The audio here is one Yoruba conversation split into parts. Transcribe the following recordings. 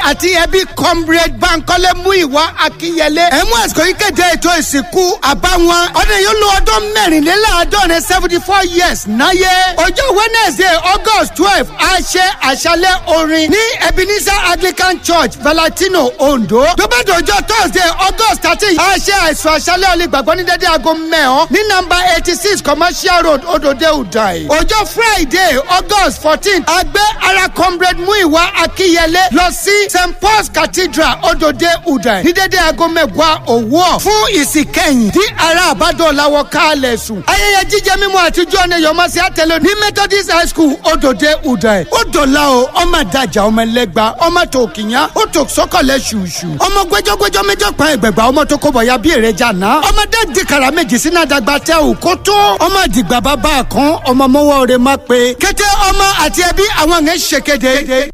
àti ẹbí comrade bankole muiwa akínyẹlé ẹ̀mú àsìkò yìí kéde ètò ìsìnkú àbáwọn ọdún yìí ló ọdún mẹ́rìnléláàádọ́rin seventy four years náyé ọjọ́ wednesday august twelve a ṣe àṣálẹ̀ orin ní ebenezer anglican church valentino ondo tó bá dọjọ́ thursday august thirteen a ṣe àìsàn àṣálẹ̀ olùgbàgbọ́ ní dédé aago mẹ́hàn ní nọ́mbà eighty six commercial road odòdó udai ọjọ́ friday august fourteen a gbé ara comrade muiwa akínyẹlé lọ sí st paul's cathedral odòdó udai ní dédé aago mẹ́wàá òwúọ̀ fún ìsìnkẹ́yìn tí ara àbádọ́ làwọ̀ kálẹ̀ sùn. ayẹyẹ jíjẹ mímu àtijọ́ ni yọmọsí àtẹlẹ ní methodist high school odòdó udai ó dọ̀la o ọmọ àdàjà ọmọ ẹlẹgba ọmọ tó kìyàn ó tó sọkọlẹ ṣùṣù ọmọ gbẹjọgbẹjọ méjọ pa ẹgbẹgbà ọmọ tó kó bọyá bí èrè jàná ọmọdé dìkàrà méjì sínú àdàgbà tẹ ò kó tó ọmọ àdìgbà bàbá kan ọmọ mọwọ rẹ má pé kété ọmọ àti ẹbí àwọn yẹn ṣe kéde.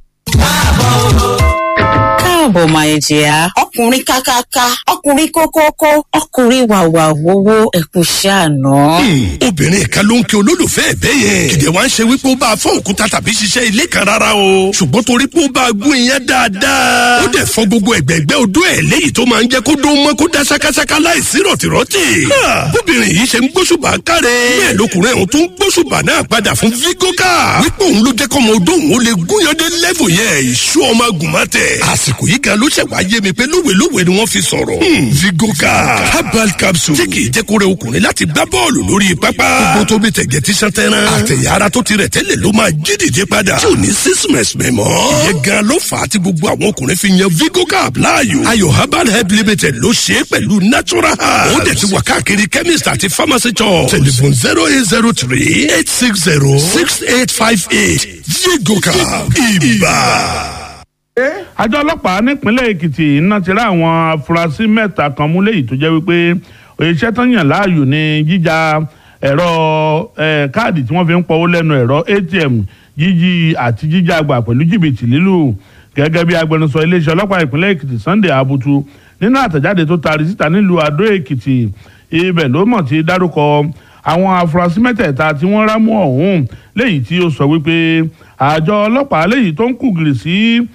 káàbọ̀ máa jẹ́ ọkùnrin kákáká ọkùnrin kókókó ọkùnrin wàwà wowó ẹ̀kú ṣàánú. obìnrin kan ló ń kí olólùfẹ́ ẹ̀ bẹ́ẹ̀ yẹn kìdẹ̀ wá ń ṣe wípé ó bá a fọ́ òkúta tàbí ṣiṣẹ́ ilé kan rárá o ṣùgbọ́n torí pé ó bá a gún iyán dáadáa ó dẹ̀ fọ́ gbogbo ẹ̀gbẹ́gbẹ́ odó ẹ̀ léyìí tó máa ń jẹ́ kó dó mọ́ kó dá ṣákáṣáká láìsí rọ̀tìrọ̀tì. bóbìnrin yìí ṣe ń gbóṣùbà káre bẹ́ẹ̀ lọkùnrin ọ̀hún tó ń gbóṣùbà náà padà fún vigoka wípé òun ló jẹ́ kọ́mọ odó òun ó lè gúnyán dé lẹ́fù yẹn ìṣú ọmọ agùnmọ́tẹ̀ àsìkò yìí gan ló ṣẹ̀ wá yé mi pé lówelówe ni wọ́n fi sọ̀rọ̀. vigoka herbal capsule tí kì í jẹ́ kó rẹ ọkùnrin láti gbá bọ́ọ̀lù lórí pápá. gbogbo tó bí tẹ̀gẹ̀ tí sàn tẹ́ran. àtẹ̀yà ara tó ti rẹ̀ tẹ́lẹ̀ ló máa jí dìde padà. tí ò ní sísìmẹ̀sì mẹ́ mọ́. ìyẹn gan ló fà á tí gbogbo àwọn ọkùnrin fi yan vigoka láàyò. ayò herbal help limited ló ṣe é pẹ̀lú natural herbs. ó dẹ̀ ti wà káàkiri chemist àti pharmacy shop. telephone zero eight zero three eight six zero six eight five eight vigoka ibà àjọ ọlọ́pàá nípínlẹ̀ èkìtì iná ti rá àwọn afurasí mẹ́ta kan mú léyìí tó jẹ́ wípé iṣẹ́ tó yàn láàyò ní jíjà ẹ̀rọ káàdì tí wọ́n fi ń pọwó lẹ́nu ẹ̀rọ atm jíjí àti jíjà àgbà pẹ̀lú jìbìtì lílù gẹ́gẹ́ bí agbẹnusọ iléeṣẹ́ ọlọ́pàá ìpínlẹ̀ èkìtì sunday abutu nínú àtẹ̀jáde tó taari síta nílùú adó èkìtì ibẹ̀ ló mọ̀ ti dárúkọ àwọn afurasí mẹ́tẹ̀ẹ̀ta tí wọ́n rámú ọ̀hún léyìí tí ó sọ wípé àjọ ọlọ́pàá léyìí tó ń kùgìrì sí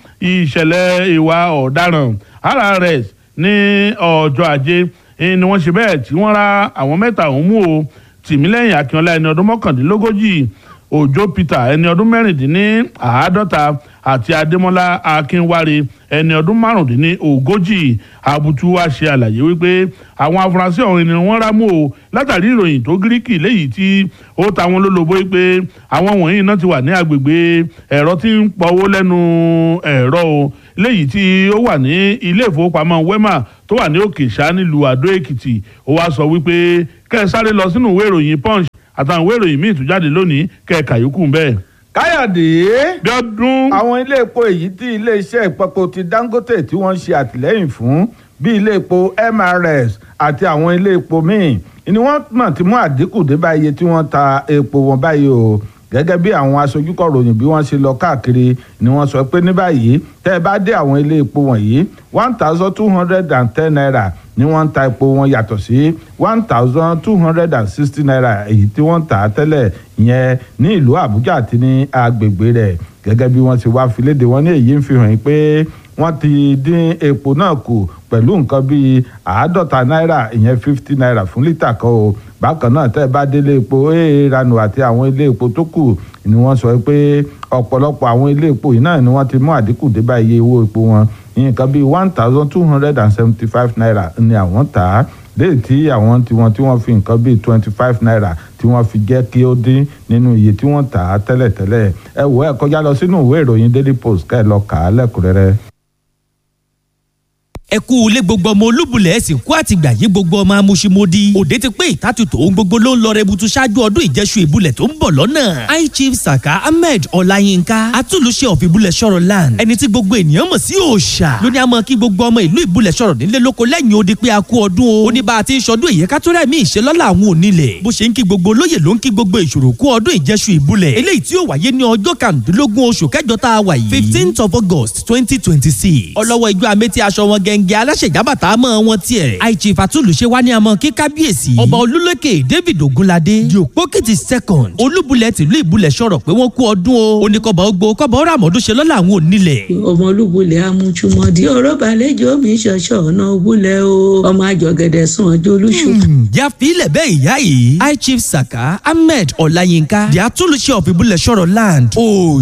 ìṣẹ̀lẹ̀ ìwà ọ̀daràn rrs ní ọjọ́ ajé ni wọ́n ṣe bẹ́ẹ̀ tí wọ́n ra àwọn mẹ́ta ọ̀hún mú o tìmílẹ́yìn akínọlá ẹni ọdún mọ́kàndínlógójì òjò peter ẹni ọdún mẹ́rìndínláàádọ́ta àti adémọ́lá akínwárí ẹni ọdún márùndínlógójì abutu wa ṣe àlàyé wípé àwọn afurasí ọ̀hún ni wọ́n rámú o látàrí ìròyìn tó gíríkì léyìí tí ó ta wọn lólobó wípé àwọn wọ̀nyí náà ti wà ní agbègbè ẹ̀rọ tí ń pọwó lẹ́nu ẹ̀rọ o léyìí tí ó wà ní ilé ìfowópamọ́ wema tó wà ní òkè ṣá nílùú àdó èkìtì ó wá sọ wípé kẹ́ ẹ sáré lọ sínú ìwé ìròyìn punch àtàwọn ìwé ìròyìn míì tó jáde lónìí kẹ́ ẹ kàyókù bẹ́ẹ̀. káyọ̀dé bíọ́dún. àwọn ilé epo èyí tí iléeṣẹ́ ìpapò ti dangote tí wọ́n ń ṣe àtìlẹ́yìn fún bíi ilé epo mrs àti àwọn ilé epo míì ni wọ́n mọ̀ tí mú àdínkù dé bá iye tí wọ́n ta epo wọn báyìí o gẹ́gẹ́ bí àwọn aṣojúkọ̀ròyìn bí wọ́n ṣe lọ káàkiri ni wọ́n sọ pé ní báyìí tẹ́ ẹ bá dé àwọn ilé epo wọ̀nyí one thousand two hundred and ten naira ni wọ́n ń ta epo wọn yàtọ̀ sí one thousand two hundred and sixty naira èyí tí wọ́n ń tà á tẹ́lẹ̀ yẹn ní ìlú àbújá àti ní agbègbè rẹ̀ gẹ́gẹ́ bí wọ́n ti wá fi léde wọn ní èyí ń fi hàn pé wọ́n ti dín epo náà kù pẹ̀lú nǹkan bíi àádọ́ta náírà ìyẹn fifty naira fún lítà kan o bákan náà tẹ́ ẹ bá délé epo eéranu àti àwọn ilé epo tó kù ni wọ́n sọ pé ọ̀pọ̀lọpọ̀ àwọn ilé epo yìí náà ni wọ́n ti mú àdínkù dé bá iye owó epo wọn nǹkan bíi one thousand two hundred and seventy five naira ni àwọn tà á léyìí tí àwọn tiwọn tí wọ́n fi nǹkan bíi twenty five naira tí wọ́n fi jẹ́ kí ó dín nínú iye tí wọ́n tà á tẹ́lẹ̀tẹ́lẹ̀ ẹ wò ẹ kọjá lọ sínú ìwé ìròyìn daily post ká ẹ lọ kà á lẹ́kùnrẹ́rẹ́ ẹ kú ilé gbogbo ọmọ olúbulẹ̀ ẹ̀sìn kú àtìgbà yí gbogbo ọmọ amúṣimódì òde ti pé ìtàtútò ohun gbogbo ló ń lọ rẹbutu ṣáájú ọdún ìjẹsù ìbúlẹ̀ tó ń bọ̀ lọ́nà high chief saka ahmed ọláyínká atúlùṣe of ìbúlẹ̀ sọ̀rọ̀ land ẹni tí gbogbo ènìyàn mọ̀ sí òòṣà lóní àmọ́ kí gbogbo ọmọ ìlú ìbúlẹ̀ sọ̀rọ̀ nílé lóko lẹ́yìn odi pé a kú ọdún o ó ní bá a ti ń ṣọdún èyí ká tó rẹ̀ mí ìṣe lọ́la àwọn onílẹ̀ bó ṣe ń kí gbogbo olóyè ló ń kí gbogbo ìṣòro kú ọdún ìjẹsù ìbúlẹ̀ eléyìí tí ó wáyé ní ọjọ́ kàndínlógún oṣù kẹjọ tá a wà yìí fifteenth of august twenty twenty six ọlọ́wọ́ ijó amétí aṣọ wọn gẹ́ng gẹ́ngẹ́ aláṣẹ̀jábàtà mọ́ wọn tiẹ̀ high chief àtúlùṣe wá ní àmọ́ kí kábíyèsí ọba olúlékè david ogunlade diopokiti second olúbulẹ̀ tìlú ìbúlẹ̀ sọ̀rọ̀ pé wọ́n kú ọdún o oníkọ̀bà ogbó kọ̀bà ọ̀rọ̀ àmọ́dún ṣe lọ́la àwọn onílẹ̀. ọmọ olúbulẹ̀ amúchúmọ́dí ọ̀rọ̀ balẹ̀jọ́ mi ṣọ̀ṣọ̀ ọ̀nà òbúlẹ̀ o ọmọ àjọgẹ̀dẹ̀ sùn ọjọ́ olúṣù. yà fi ilẹ̀ bẹ́ẹ̀ ìyá yìí high chief saka ahmed ọláyínká di àtúnlùṣe of ìbúlẹ̀ sọ̀rọ̀ land. o